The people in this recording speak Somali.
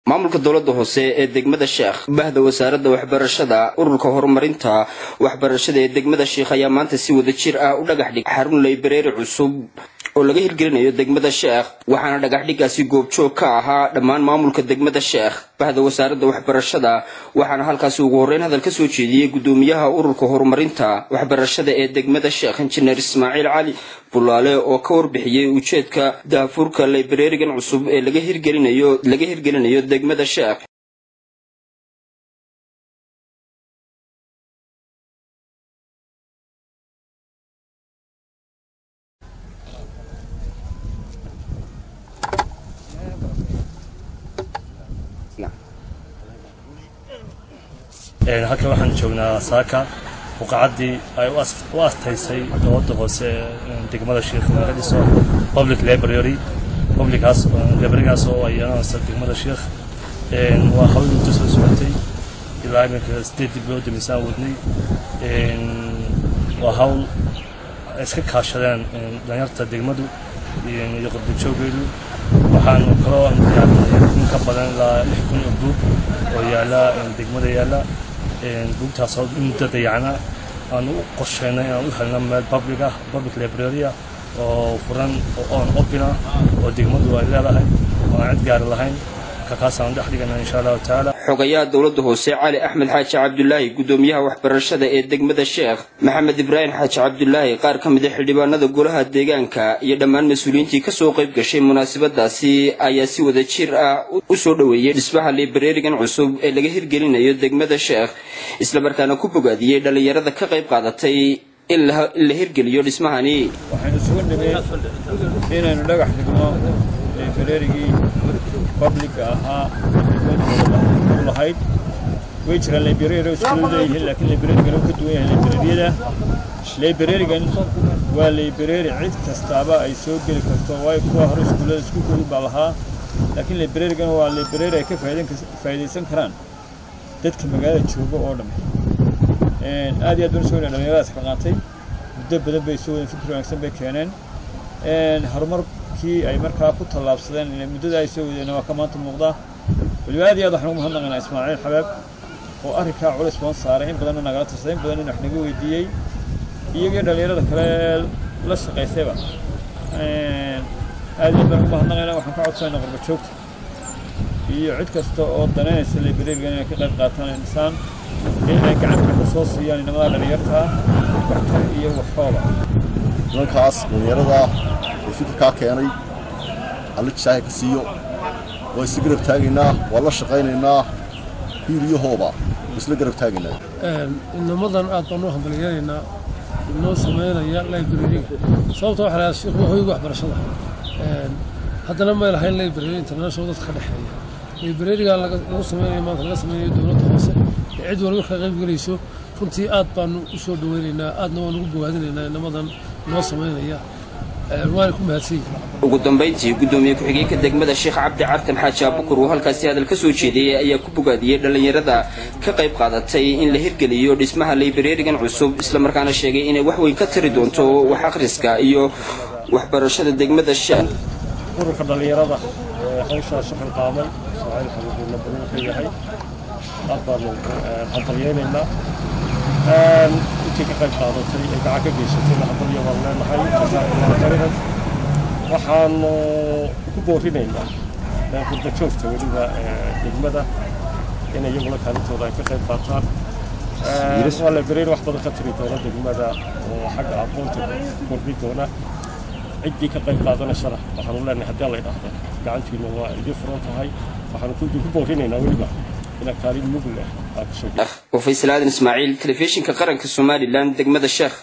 maamulka dowladda hoose ee degmada sheekh bahda wasaaradda waxbarashada ururka horumarinta waxbarashada ee degmada sheekh ayaa maanta si wada jir ah u dhagax dhig xarun laybareeri cusub oo laga hirgelinayo degmada sheekh waxaana dhagaxdhigaasi goobjoog ka ahaa dhammaan maamulka degmada sheekh bahda wasaaradda waxbarashada waxaana halkaasi ugu horreyn hadal ka soo jeediyey gudoomiyaha ururka horumarinta waxbarashada ee degmada sheekh injineer ismaaciil cali bulaale oo ka warbixiyey ujeedka daafurka laybareerigan cusub ee laga hirgelinayo laga hirgelinayo degmada sheekh halkan waxaan joognaa saaka buqacaddii ay u astaysay dowladda hoose degmada sheekh laga dhiso public library publicaas librarygaas oo ay yeelanaysa degmada sheekh waa hawl muddo soo socotay ilaa iminka sideed bilood miisaan wadnay waa hawl ay iska kaashadeen dhalinyarta degmadu iyo qurbajooggeedu waxaan kaloo in ka badan ilaa lix kun oo buug oo yaala degmada yaala buugtaasoo muddo dayacna aan u qorsheynay inaan u helno meel public ah public library ah oo furan oo on open ah oo degmadu ay leedahay oo aan cid gaari lahayn kaasaan dhex dhigana insha allahu tacaala xogayaha dowladda hoose cali axmed xaaji cabdulaahi gudoomiyaha waxbarashada ee degmada sheekh maxamed ibraahim xaaji cabdulaahi qaar ka mid a xildhibaanada golaha deegaanka iyo dhammaan mas-uuliyiintii kasoo qayb gashay munaasabadaasi ayaa si wada jir ah u soo dhoweeyey dhismaha libareerigan cusub ee laga hirgelinayo degmada sheekh islamarkaana ku bogaadiyey dhallinyarada ka qayb qaadatay in la hirgeliyo dhismahani waxaynu isugu nimid inaynu dhagax dhigno libareerigii publica ahaa u lahayd way jiraan library iskuulu leeyihiin laakiin librarigan uu ka duwan yahay librariyada librarigan waa library cid kastaaba ay soo geli karto waayo kuwa hore iskuullada iskuulkoodu baa lahaa laakiin librarigan waa library ay ka faa'iidaysan karaan dadka magaalada jooga oo dhamme aad iyo aad baan usoo dhalinyaradaas ka qaatay muddo badan bay soo wadeen fikir wanaagsan bay keeneen horumarkii ay markaa ku tallaabsadeen muddada ay soo wadeen waa ka maanta muuqdaa weliba aad iyo aad waxaan ugu mahadnaqaynaa ismaaciil xabaab oo arrinkaa culays badan saaray in badanna nagala tirsaday in badan in wax naga weydiiyey iyagii dhallinyarada kale la shaqaysayba aad iyo aad baan ugu mahadnaqaynaa waxaan ka codsanayna qurba joogta iyo cid kasta oo danaynaysa librarigan inay ka qayb qaataan insaan inay gacanta ku soo siiyaan inamada dhallinyartaa waxtar iyo waxooba nimankaas dhallinyarada ee fikirkaa keenay alla jisaaha ka siiyo waa isla garab taagaynaa waa la shaqaynaynaa hiiliyahooba isla garab taagaynaa inamadan aad baan u hambalyeelaynaa inoo samaynaya librariga sababta waxa lahaa sheekhu waa hoyga waxbarashada haddana may lahayn library international dadka ka dhexeeya librariga lagu samaynayo maanta laga samaynayo dowladda hoose ee cid walba ka qayb gelayso runtii aad baanu u soo dhaweynaynaa aadna waan ugu bogaadinaynaa inamadan noo samaynaya waana ku mahadsan ugu dambayntii gudoomiye ku-xigeenka degmada sheekh cabdi cartan xaaji abukur oo halkaasi hadal ka soo jeediyey ayaa ku bogaadiyey dhallinyarada ka qayb qaadatay in la hirgeliyo dhismaha librarigan cusub islamarkaana sheegay inay wax weyn ka tari doonto wax akhriska iyo waxbarashada degmada sheekh ururka dhallinyarada ee hawshaa shaqan qaaday ismaaciil xabuubulla baruur ka yahay aad baanu hambalyeynaynaa intii ka qayb qaadatay ee gacan ka geysatayna hambalyo baan leenahay jazaakallaahu khayran waxaanu ku boorinaynaa qurba joogta weliba degmada in iyaguna kaalintooda ay ka qayb qaataan waa library wax badan ka tiri doona degmada oo xagga aqoonta kordhi doona ciddii ka qayb qaadanaysana waxaanu leenahay haddii la idhaahdo gacantiina waa idin furan tahay waxaanu ku boorinaynaa weliba inaad kaalin mug leh aad ka soo وفيصل آدم إسماعيل تلفزيون كقرن كالصومالي لان دقمة الشيخ